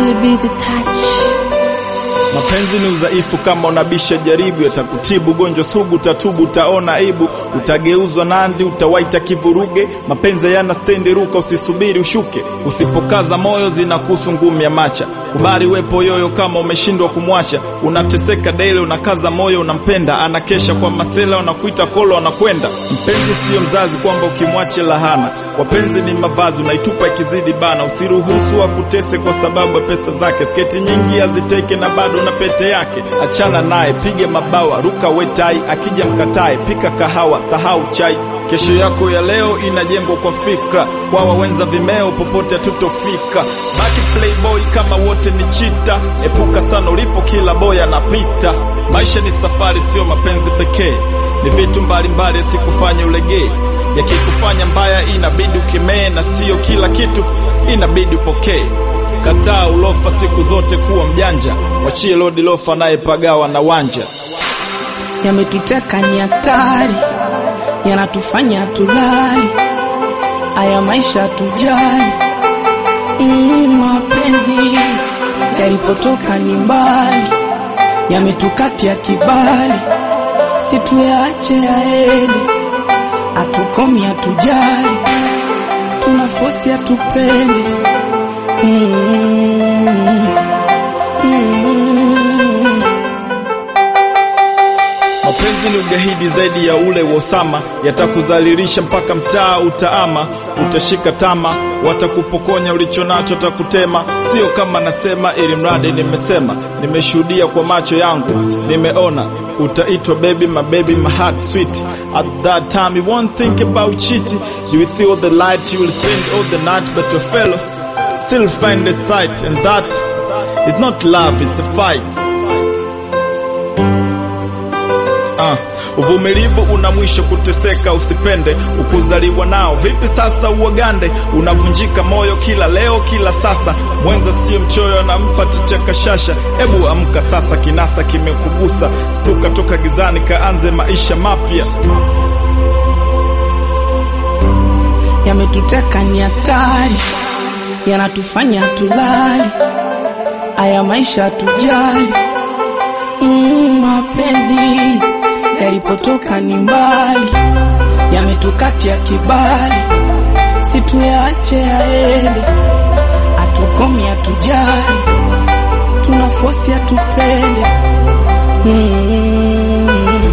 Billy Busy Touch. Mapenzi ni udhaifu, kama unabisha jaribu, yatakutibu gonjwa sugu, utatubu, utaona aibu, utageuzwa nandi, utawaita kivuruge. Mapenzi yana stendi, ruka, usisubiri ushuke, usipokaza moyo zinakusu ngumi ya macha. Kubali wepo yoyo, kama umeshindwa kumwacha, unateseka daily, unakaza moyo, unampenda, anakesha kwa masela, unakuita kolo, anakwenda. Mpenzi siyo mzazi, kwamba ukimwache lahana. Wapenzi ni mavazi, unaitupa ikizidi bana, usiruhusu akutese kwa sababu ya pesa zake. Sketi nyingi aziteke na bado na pete yake, achana naye, pige mabawa, ruka wetai, akija mkatae, pika kahawa, sahau chai. Kesho yako ya leo inajengwa kwa fikra, kwa wawenza vimeo, popote hatutofika. Baki playboy kama wote ni chita, epuka sana ulipo, kila boy anapita. Maisha ni safari, sio mapenzi pekee, ni vitu mbalimbali, sikufanye ulegee. Yakikufanya mbaya, inabidi ukemee, na sio kila kitu inabidi upokee. Kataa ulofa siku zote, kuwa mjanja, wachie lodi lofa naye pagawa na wanja. yametuteka ni hatari, yanatufanya tulali, haya maisha tujali. Mm, mapenzi yalipotoka ni mbali, yametukatia kibali, situyache yaende, atukomi atujali, tuna fosi atupende. Mm, mm. Mapenzi ni ugahidi zaidi ya ule wa Osama, yatakudhalilisha mpaka mtaa utaama, utashika tama, watakupokonya ulichonacho, takutema. Sio kama nasema, ili mradi nimesema, nimeshuhudia kwa macho yangu, nimeona. Utaitwa baby, my baby, my heart sweet. At that time you won't think about cheating, you will feel the light, you will spend all the night, but your fellow still find a sight, and that is not love, it's a fight. Ah, uvumilivu una mwisho, kuteseka usipende, ukuzaliwa nao. Vipi sasa uogande, unavunjika moyo kila leo kila sasa. Mwenza sio mchoyo, anampa ticha kashasha. Ebu amka sasa, kinasa kimekugusa, stuka toka gizani, kaanze maisha mapya. yametuteka ni hatari, yanatufanya tulali, haya maisha tujali. Mm, mapenzi yalipotoka ni mbali, yametukatia kibali, situyache yaende, atukomi atujali, tuna fosi atupende. Mm,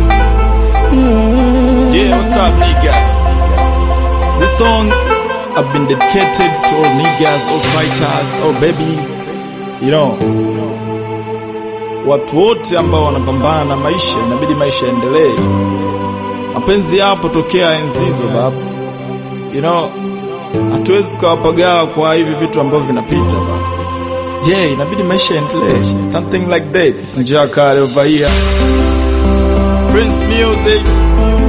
mm. Yeah, what's up niggas? This song I've been dedicated to all niggas, all fighters, all babies, you know. Watu wote ambao wanapambana na maisha, inabidi maisha yaendelee. Mapenzi yapo tokea enzi hizo babu, you know, hatuwezi tukawapagawa kwa hivi vitu ambavyo vinapita babu. Yeah, inabidi maisha yaendelee. Something like that. Sinjaka over here. Prince Music.